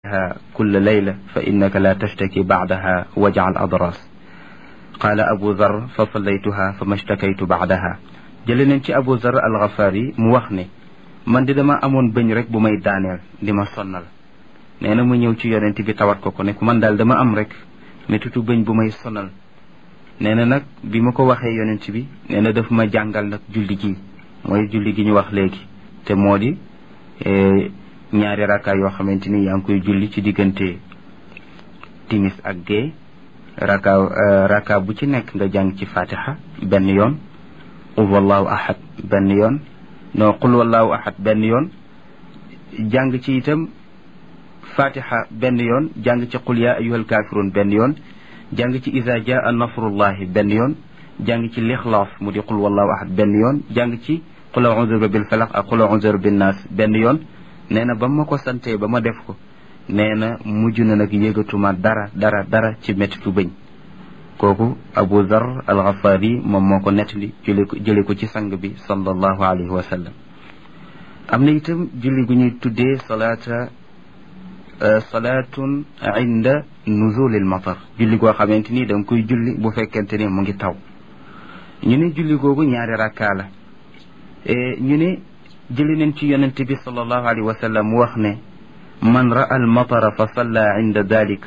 كل ليلة فإنك لا تشتكي بعدها وجع الأضراس قال أبو ذر فصليتها فما اشتكيت بعدها jële nañ ci Abu Zar al-Ghafari mu wax ne man di dama amoon bëñ rek bu may daaneel di ma sonnal nee na mu ñëw ci yonent bi tawat ko ko ne ku man daal dama am rek métitu bëñ bu may sonal nee na nag bi ma ko waxee yonent bi nee na daf ma jàngal nag julli gi mooy julli gi ñu wax léegi te moo di ñaari rakka yoo xamante ni yaa ngi koy julli ci diggante timis ak gée rakka rakka bu ci nekk nga jàng ci fatiha benn yoon qul wallahu ahad benn yoon non qul wallahu ahad benn yoon jàng ci itam fatiha benn yoon jàng ci qul ya ayyuhal kafirun benn yoon jàng ci iza jaa nasrullahi benn yoon jàng ci lixlaas mu di qul wallahu ahad benn yoon jàng ci qul a'udhu bi rabbil falaq ak qul a'udhu bi naas benn yoon nee na ba ma ko santee ba ma def ko nee na mujj na nag yëgatuma dara dara dara ci mettitu bëñ kooku Abu Zar al-Ghafari moom moo ko nettali jële ko jële ko ci sang bi sallallahu alayhi wa sallam am na itam julli gu ñuy tuddee salaata salaatun inda nuzulil matar julli goo xamante ni da nga koy julli bu fekkente ni mu ngi taw ñu ne julli googu ñaari rakkaa la ñu ne jëli nañ ci yonente bi sallallahu alayhi wa sallam mu wax ne man ra'a al matara fa salla inda dalik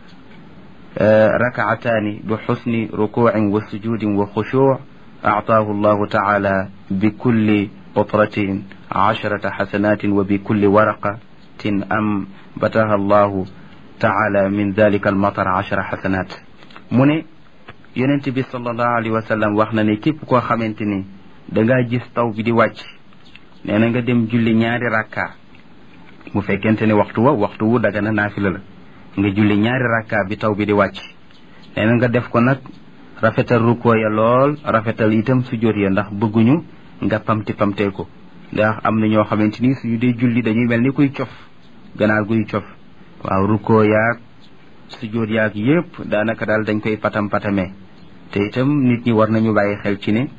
rakaataani bi xusni rukuucin wa sujudin wa xushuuc actaahu allahu taala bi kulli qutratin casharata xasanatin wa bi kulli waraqatin am bataha allahu taala min dalika al matar cashara xasanat mu ne yonente bi sallallahu alayhi wa sallam wax na ne képp koo xamante ni dangaa gis taw bi di wàcc nee na nga dem julli ñaari rakka bu fekkente ne waxtu wa waxtu wu daga na naafila la nga julli ñaari rakka bi taw bi di wàcc nee na nga def ko nag rafetal rukkoo ya lool rafetal itam sujjóot ya ndax bëgguñu nga pamti pamtee ko ndax am na ñoo xamante ni suñu dee julli dañuy mel ni kuy cof ganaar guy cof waaw rukkoo yaag sujjóot yaag yépp daanaka daal dañ koy patam patamee te itam nit ñi war nañu bàyyi xel ci ne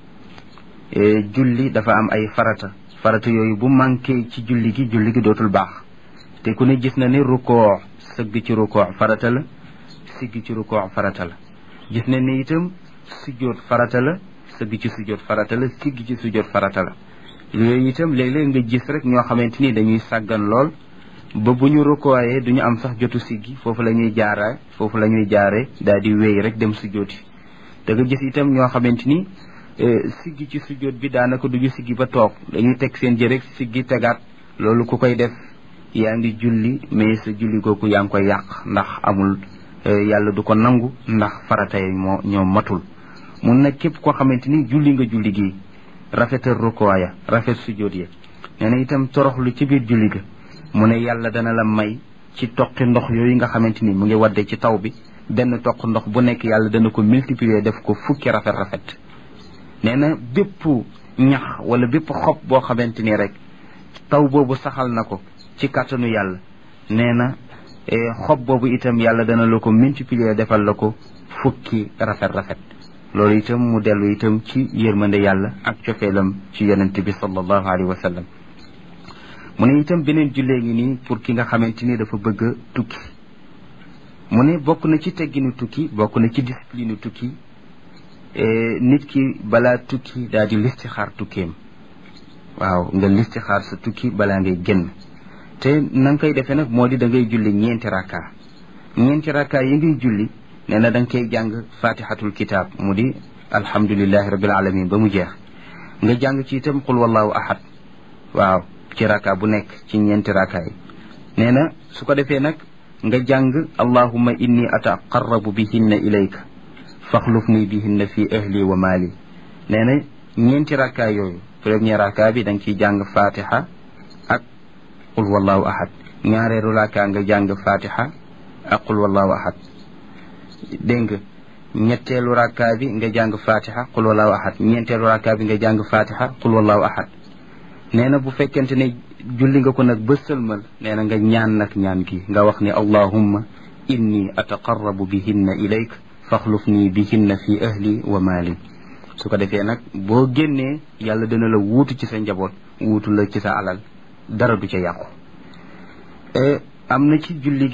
julli dafa am ay farata farata yooyu bu manqué ci julli gi julli gi dootul baax te ku ne gis na ne rukkoo sëgg ci rukkoo farata la sigg ci rukkoo farata la gis na ne itam sujjóot farata la sëgg ci sujjóot farata la sigg ci sujjóot farata la yooyu itam léeg-léeg nga gis rek ñoo xamante ni dañuy sàggan lool ba bu ñu rukkooyee duñu am sax jotu siggi foofu la ñuy jaara foofu la ñuy jaare daal di wéy rek dem sujjóoti da nga gis itam ñoo xamante ni siggi ci sujjóot bi daanaka duñu siggi ba toog dañuy teg seen jërek siggi tegaat loolu ku koy def yaa ngi julli mais sa julli googu yaa ngi koy yàq ndax amul yàlla du ko nangu ndax farata yi moo ñoo matul mun nag képp koo xamante ni julli nga julli gi rafetal rukkoo ya rafet sujjóot ya nee na itam toroxlu ci biir julli ga mu ne yàlla dana la may ci toqi ndox yooyu nga xamante ni mu ngi wadde ci taw bi benn toq ndox bu nekk yàlla dana ko multiplier def ko fukki rafet rafet nee na bépp ñax wala bépp xob boo xamante ni rek taw boobu saxal na ko ci kàttanu yàlla nee na xob boobu itam yàlla dana la ko multiplier defal la ko fukki rafet rafet loolu itam mu dellu itam ci yërmande yàlla ak cofeelam ci yonente bi sallallahu alayhi wa sallam mu ne itam beneen jullee ngi nii pour ki nga xamante ni dafa bëgg a tukki mu ne bokk na ci tegginu tukki bokk na ci discipline tukki nit ki balaa tukki daal di listixaar tukkeem waaw nga listixaar sa tukki balaa ngay génn te na nga koy defee nag moo di da ngay julli ñeenti rakka ñeenti rakka yi ngay julli nee na da nga koy jàng fatihatul kitab mu di alhamdulillahi rabbil alamin ba mu jeex nga jàng ci itam qul wallahu ahad waaw ci rakka bu nekk ci ñeenti rakka yi nee na su ko defee nag nga jàng allahumma inni ataqarrabu bihinna ilayka faxluf nii bihinna fi ahli wa maali nee na ñeenti rakka yooyu premier rakka bi da nga ciy jàng fatiha ak qul wallahu ahad ñaareelu rakka nga jàng fatiha ak qul wallahu ahad dégg nga ñetteelu rakka bi nga jàng fatiha qul wallahu ahad ñeenteelu rakka bi nga jàng fatiha qul wallahu ahad nee na bu fekkente ne julli nga ko nag ba sëlmal nee na nga ñaan nag ñaan gi nga wax ni allahumma inni ataqarrabu bihinna ilayk faxluf nii bihinna fi ahli wa maali su ko defee nag boo génnee yàlla dina la wuutu ci sa njaboot wuutu la ci sa alal dara du ca yàqu am na ci julli gi